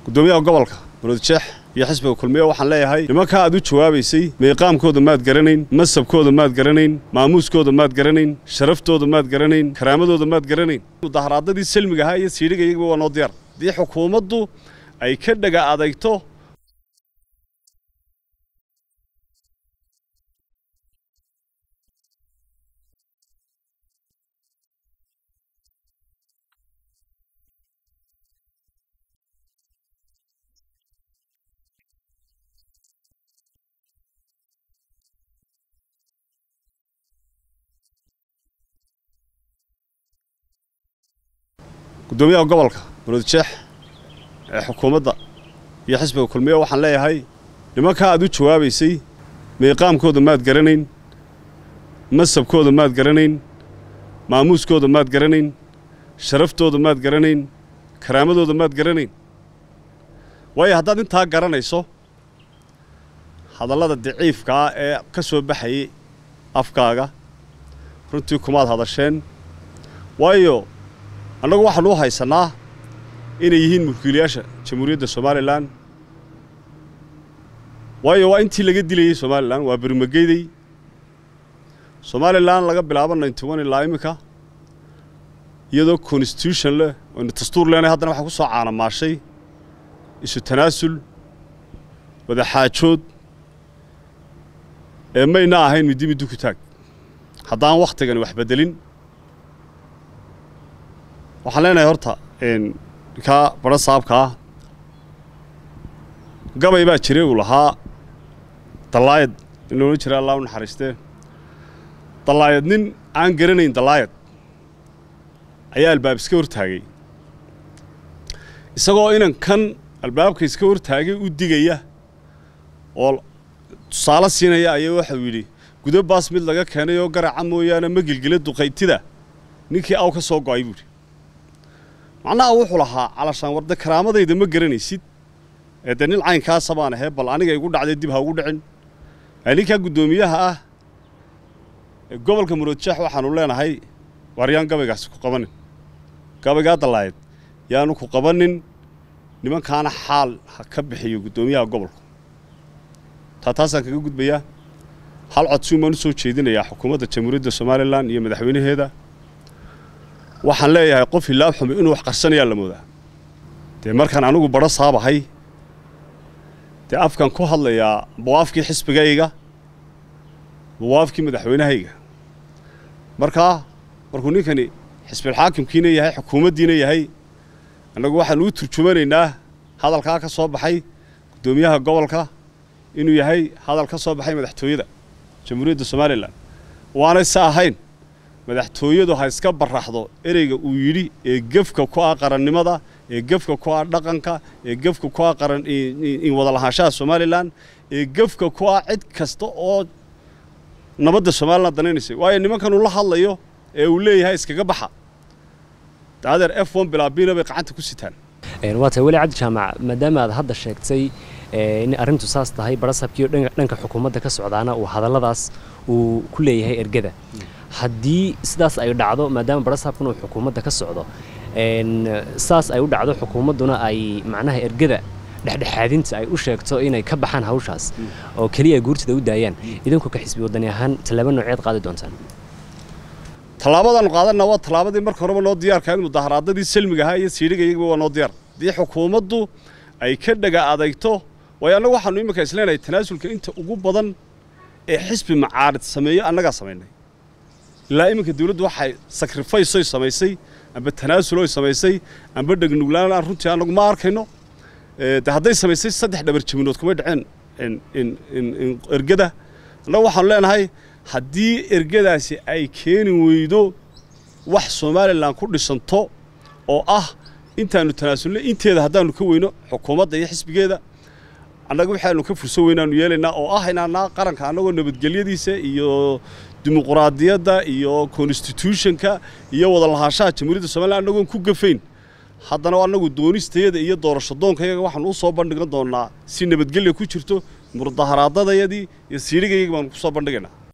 gudoomiyaha gobolka muruudjeex iyo xisbiga kulmiye waxaan leeyahay nimankaa aad u jawaabaysay meeqaamkooda maad garanayn masabkooda maad garanayn maamuuskooda maad garanayn sharaftooda maad garanayn karaamadooda maad garanayn mudaharaadadii salmiga ahaa iyo siidhiga iyaga waa noo diyaar haddii xukuumaddu ay ka dhega adayto gudoomiyaha gobolka muruudjeex ee xukuumadda iyo xisbiga kulmiye waxaan leeyahay nimankaa aad u jawaabaysay meeqaamkooda maad garanayn masabkooda maad garanayn maamuuskooda maad garanayn sharaftooda maad garanayn karaamadooda maad garanayn waayo haddaad intaa garanayso hadallada daciifka ah ee ka soo baxayay afkaaga runtii kumaad hadasheen waayo annagu waxaanu u haysannaa inay yihiin mulkiilayaasha jamhuuriyadda somalilan waayo waa intii laga dilayey somalilan waa bermageydey somalilan laga bilaabo ninty one ilaa iminka iyadoo constitution leh oynu dastuur leenahay haddana waxaa ku soo caanamaashay isu tanaasul wadaxaajood ee mayna ahayn middi middi ku taag haddaan wakhtigani wax beddelin waxaan leenahay horta ninkaa badho saabka ah gabay baa jiray uu lahaa dallaayad in loola jira allah u naxariistee dallaayad nin aan garanayn dallaayad ayaa albaab iska hortaagay isagoo inan kan albaabka iska hortaagay u digaya oo tusaale siinaya ayaa waxau yidhi gudo baas mid laga keenay oo garaca mooyaane ma gilgila duqaytida ninkii aw ka soo go'ay buuhi macnaha wuxuu lahaa calashaan warde karaamadayda ma garanaysid ee dee nin caynkaasa baan ahee bal aniga igu dhacday dib ha ugu dhicin ninkaa guddoomiyaha ah ee gobolka muroodjeex waxaanu leenahay waar yaan gabaygaasi ku qabanin gabaygaa dallaayad yaanu ku qabanin nimankaana xaal ha ka bixiyo guddoomiyaha gobolku taa taasaan kaga gudbayaa hal codsuun baan u soo jeedinayaa xukuumadda jamhuuriyadda somalilan iyo madaxweynaheeda waxaan leeyahay qof hilaab xumi inuu wax qarsanayaa la moodaa dee markaan anigu badho saabahay dee afkan ku hadlayaa bawaafkii xisbigayga bawaafkii madaxweynahayga markaa markuu ninkani xisbilxaakimkiina yahay xukuumaddiina yahay annagu waxaan uu turjumanaynaa hadalkaa ka soo baxay guddoomiyaha gobolka inuu yahay hadal ka soo baxay madaxtooyada jamhuuriyadda somalilan waanay se ahayn madaxtooyadu ha iska baraxdo ereyga uu yidhi ee gefka ku ah qarannimada ee gefka ku ah dhaqanka ee gefka ku ah qaran in wada lahaanshaha somalilan ee gefka ku ah cid kasta oo nabadda somalilan danaynaysay waayo nimankan uu la hadlayo ee uu leeyahay iskaga baxa daadeer f one bilaabina bay gacanta ku sitaan waa tahay weli cabdi jaamac maadaama aad hadda sheegtay in arrintu saas tahay barasabkiiyo dhanka xukuumadda ka socdaana uu hadalladaas uu ku leeyahay ergada haddii sidaas ay dhacdo maadaama barasabkan uu xukuumadda ka socdo saas ay u dhacdo xukuumadduna ay macnaha ergada dhexdhexaadinta ay u sheegto inay ka baxaan hawshaas oo keliya ay guurtida u daayaan idinku ka xisbi wadani ahaan tallaabo nooceed qaadi doontaan tallaabadaanu qaadanna waa tallaabadii marka horeba noo diyaarka in mudaharaadadii salmiga ahaa iyo siidhiga iyaga waa noo diyaar haddii xukuumaddu ay ka dhega adayto waayo annagu waxaanu iminka isleenahay tanaasulka inta ugu badan ee xisbi macaarid sameeyo annagaa samaynay ilaa iminka dawladdu waxay sakrifaysoy samaysay amba tanaasuloy samaysay amba dhegnuglaan aan runtii annagu ma arkayno de hadday samaysay saddex dhabar jabinood kumay dhaceen ergada annagu waxaanu leenahay haddii ergadaasi ay keeni weydo wax somalilan ku dhisanto oo ah intaanu tanaasulnay inteeda haddaanu ka weyno xukuumadda iyo xisbigeeda annaga waxaanu ka furso weynaanu yeelaynaa oo ah inaanaa qaranka annagoo nabadgelyadiisa iyo dimuquraadiyadda iyo constitutionka iyo wada lahaanshaha jamhuuriyadda somalilan annagoon ku gafayn haddana annagu doonistayada iyo doorasho doonkayaga waxaanu u soo bandhigan doonnaa si nabadgelya ku jirto mudaharaadadayadii iyo siidhigayaga baanu ku soo bandhigaynaa